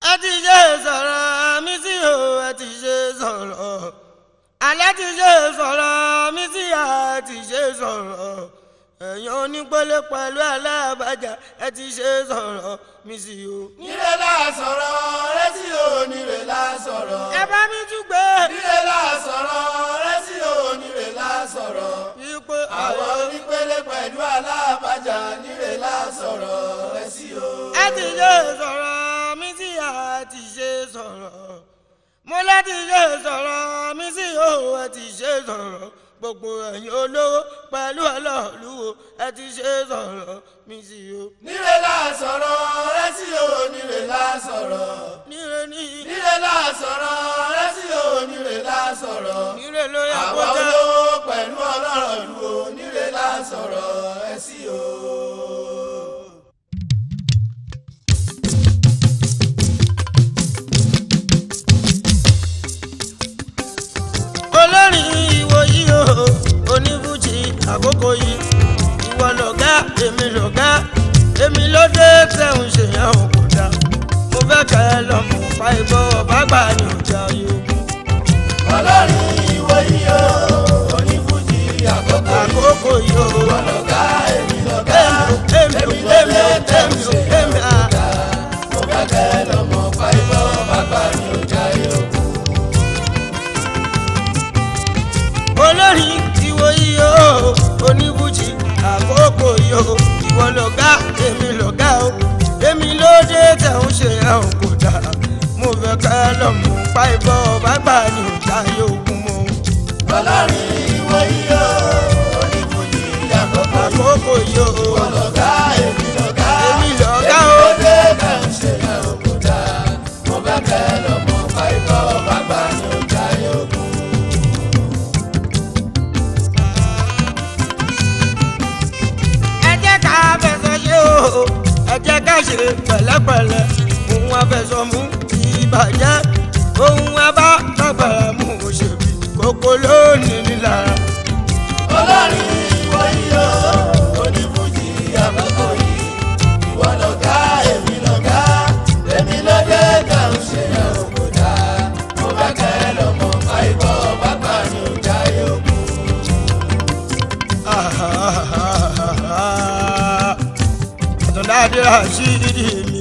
ẹ ti ṣe sọ̀rọ̀ mi sí o ẹ ti ṣe sọ̀rọ̀ alẹ́ ti ṣe sọ̀rọ̀ mi sí a ti ṣe sọ̀rọ̀ ẹ̀yin onípele pẹ̀lú alábàjá ẹ ti ṣe sọ̀rọ̀ mi sí o. nílé la sọ̀rọ̀ rẹ́sí o nílé la sọ̀rọ̀. ẹ bá mi tún gbé. nílé la sọ̀rọ̀ rẹ́sí o nílé la sọ̀rọ̀. wípé àwọn onípele pẹ̀lú alábàjá nílé la sọ̀rọ̀ rẹ́sí o. ẹ ti ṣe sọ̀rọ̀ mi sí a ti ṣe sọ̀rọ̀ mo láti ṣe sọ̀rọ̀ mi sí o ẹ ti ṣe sọ̀rọ̀ gbogbo ẹ̀yin olówó pẹ̀lú ọlọ́ọ̀lù o ẹ ti ṣe sọ̀rọ̀ mi sí o. nílé la sọ̀rọ̀ rẹ́sí o nílé la sọ̀rọ̀. níre ní nílé la sọ̀rọ̀ rẹ́sí o nílé la sọ̀rọ̀. níre ló yẹ kó àwọn jẹ́. olówó pẹ̀lú ọlọ́rọ̀ lu o nílé la sọ̀rọ̀ rẹ́sí o. olórin ìwò yìí o oníbùjì àkókò yìí ìwọ lọ̀gá èmi lọ̀gá èmi ló dé tẹ̀hún ṣèyàn ò kò dá mo fẹ́ kẹ́ ẹ lọ́mọ pa ìbọn ọ̀bá gbà ní ọjà yòókù ọlọ́run ìwọ yìí o onífújì àkókò yìí. àkókò yìí o ọlọ́gá èmi lọ́gá èmi ò èmi ò èmi ò èmi à mo fẹ́ kẹ́ lọ́mọ fáìbọ̀ bàbá mi ò jáyé o. olórin ìwò yìí o oníbùjì àkókò yìí o ìwọ lọ̀gá èmi lọ̀gá o èmi ló dé tẹ̀hún ṣèyàn ò kò dá mo fẹ́ kẹ́ ẹ lọ́mọ pa ìbọn ọ̀bá gbà ní ọjà yòókù mọ́. ọlọ́run ìwọ yìí o onífújì àkókò yìí. àkókò yìí o ọlọ́gá èmi lọ́gá èmi lọ̀gá èmi o ló dé kàn ṣe yẹn òkúta mo fẹ́ kẹ́ lọ́mọ fáìbọ̀ bàbá mi ò jáyé o. ẹ jẹ́ ká fẹsọ̀ ṣe o ẹ jẹ́ ká ṣe pẹ̀lẹ́pẹ̀lẹ́ òun afẹsọ̀ mú ìbàjẹ́ òun abá tàgbàrà mú òṣèbí kókó lónìí nílára. ọlọ́run ìwọ yìí o onífújì àkókò yìí ìwọ lọ̀gá èmi lọ̀gá èmi lọ́dẹ kan ṣe yẹn òkúta mo bá kẹ́ lọ́mọ fáìbọ̀ bàbá mi ò jáyé òkú. àtọ̀dáde àṣírí mi.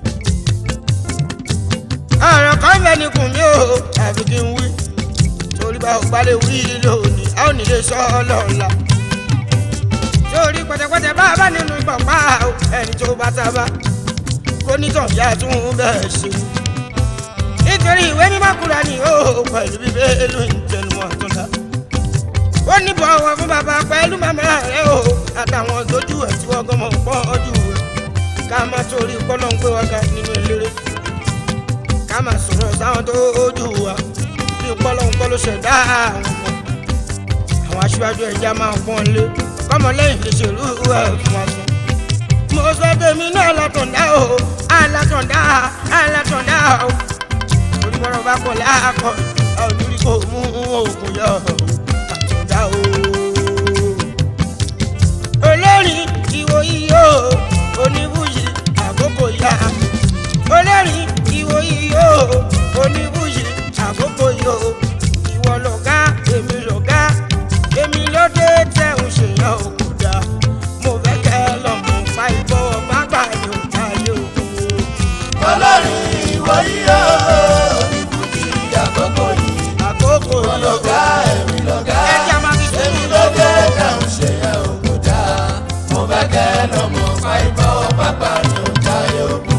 àrùn kan fẹ́ ni kùn mí o àfi kí n wí torí bá o balẹ̀ wí lónìí a ò ní lè sọ ọ́ lọ́la. sórí pẹ̀tẹ̀pẹ̀tẹ̀ bá a bá nínú ìpàpá o ẹni tó bá sábà kó nítàn yá tún bẹ́ẹ̀ ṣe. nítorí ìwé mímọ́ kúra ni ó pẹ̀lú bíbélì ń tẹnumọ́ àtúndà ó ní bọ̀wọ̀ fún bàbá pẹ̀lú màmá rẹ̀ o àtàwọn tójú ẹ̀ tí wọ́n gbọ́mọ̀ pọ̀ jù rẹ̀ ká má torí kọ́lọ́ ń gbé wa ga nínú eléré ká má sọ̀rọ̀ sáwọn tó jù wa bí kọ́lọ́ ń kọ́ ló ṣẹ̀dá àwọn ọmọ àwọn aṣíwájú ẹ̀já máa pọ́n lé kọ́mọ lẹ́yìn lè ṣèlú ẹ̀ fún wa sùn. mo sọ tèmi náà látọ̀dá o alátọ̀dá alátọ̀dá o orí mọ́rọ̀ bá kọ̀ láàkọ̀ ọ̀ lórí kò mú òògùn yọ̀ ọ́ àtúndá o. olórin ìwò iyò oníbùyì àkókò yá. olórin ìwò iyò oníbùyì àkókò yó. ìwọ lọ̀gá èmi lọ̀gá èmi ló dé tẹ̀hún ṣèyàn òkúta. mo fẹ́ kẹ́ lọ́mọ pa ìbọn bá gbà ní òkúta yóò kú. ọlọ́run ìwọ yìí o onífújì àkókò yìí àkókò ìwọ yó. lọ̀gá èmi lọ̀gá ẹja máa fi sùn èmi lọ́dẹ kan ṣe yẹn òkúta mo bá kẹ́ lọ́mọ fáìbọ̀ bàbá mi ò jáyé òkú.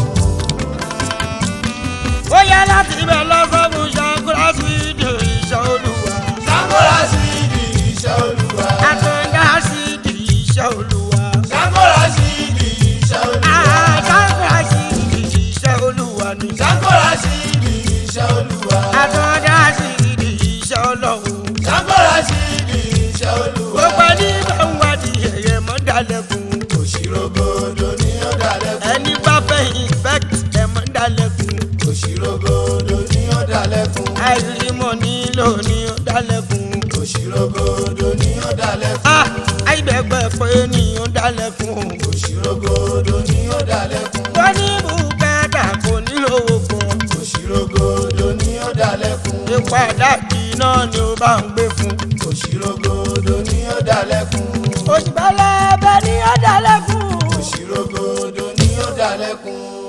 ó yá láti ibẹ̀ lọ sọ́gun ṣàkúrà sí ìdè ìṣọ́ olúwa. Ṣàkóra sí ìdí iṣẹ́ olúwa. àtúndá sí ìdè ìṣọ́ olúwa. Ṣàkóra sí ìdí iṣẹ́ olúwa. àtúndá sí ìdè ìṣọ́ olúwa ni. Ṣàkóra sí ìdí iṣẹ́ olúwa. àtúndá sí ìdè ìṣọ́ ọlọ́run. Ṣàkóra sí ìdí iṣẹ́ olúwa. gbogbo ẹni bá ń wádìí ẹ̀yẹ mọ́ dalẹ̀kùn. Òṣìrògbòdò ni ó dalẹ̀ fún. ẹni bá fẹ́ infect ẹ̀ mọ́ dalẹ̀kùn. Òṣìrògbòdò ni ó dalẹ̀ fún. àìrímọ̀ nílò ní ó dalẹ̀kùn. Òṣìrògbòdò ni ó dalẹ̀ fún. ah àìbẹ̀gbẹ̀ pé ní ó dalẹ̀kùn. Òṣìrògbòdò ni ó dalẹ̀ fún. wọ́n ní bùkátà kò nílò owó ṣe padà kí náà ni ó bá ń gbé fún. òṣìrògòdò ni ó dalẹ́kun. òṣìbálẹ̀ ẹbẹ̀ ni ó dalẹ́kùn. òṣìrògòdò ni ó dalẹ́kun.